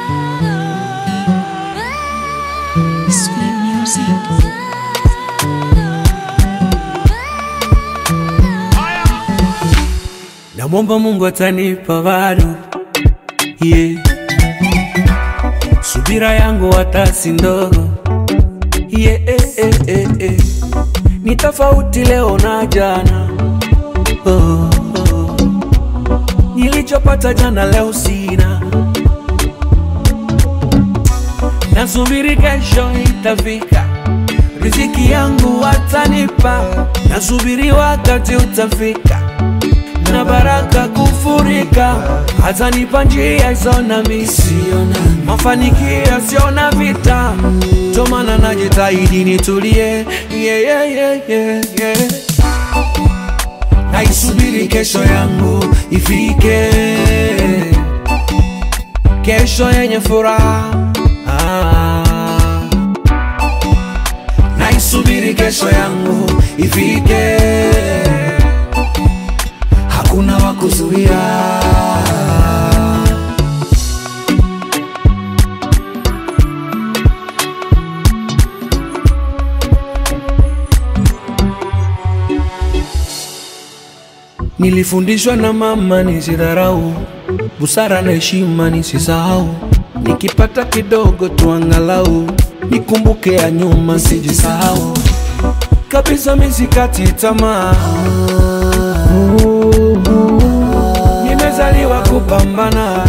Sweet music. Namwomba Mungu atanipa bado, yeah. Subira yangu hata si ndogo, yeah, eh, eh, eh, eh. Ni tofauti leo na jana, oh, oh. Nilichopata jana leo sina, nasubiri kesho itafika, riziki yangu watanipa, nasubiri wakati utafika na baraka kufurika, atanipa njia isona misiona mafanikio siona vita, ndo maana najitahidi nitulie, yeah, yeah, yeah, yeah, yeah. Naisubiri kesho yangu ifike, kesho yenye furaha ah. Naisubiri kesho yangu ifike hakuna wa kuzuia. Nilifundishwa na mama nisidharau, busara na heshima nisisahau, nikipata kidogo tu angalau nikumbuke ya nyuma, sijisahau kabisa, misikati tamaa nimezaliwa kupambana,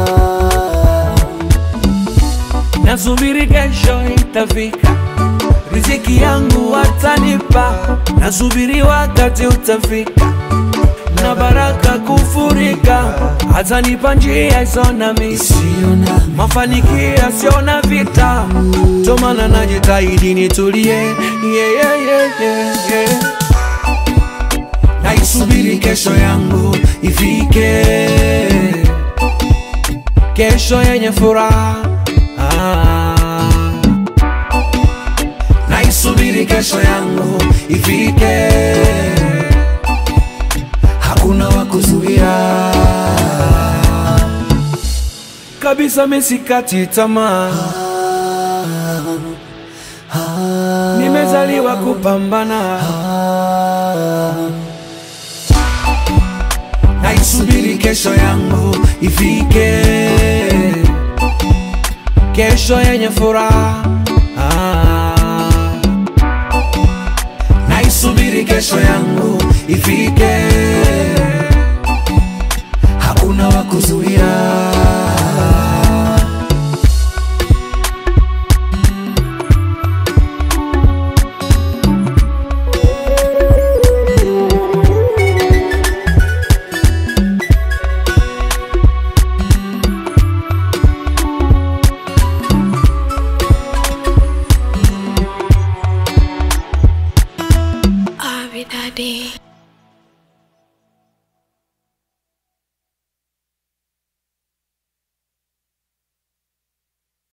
nasubiri kesho itafika, riziki yangu watanipa, nasubiri wakati utafika, na baraka kufurika, atanipa njia isona misiona mafanikio siona vita, ndo maana najitahidi nitulie, yeah, yeah, yeah, yeah, yeah. Naisubiri kesho yangu ifike, kesho yenye furaha ah. Naisubiri kesho yangu ifike, hakuna wa kuzuia kabisa, misikati tamaa, nimezaliwa kupambana naisubiri kesho yangu ifike, kesho yenye furaha ah. Naisubiri kesho yangu ifike, hakuna wa kuzuia. Abby Daddy.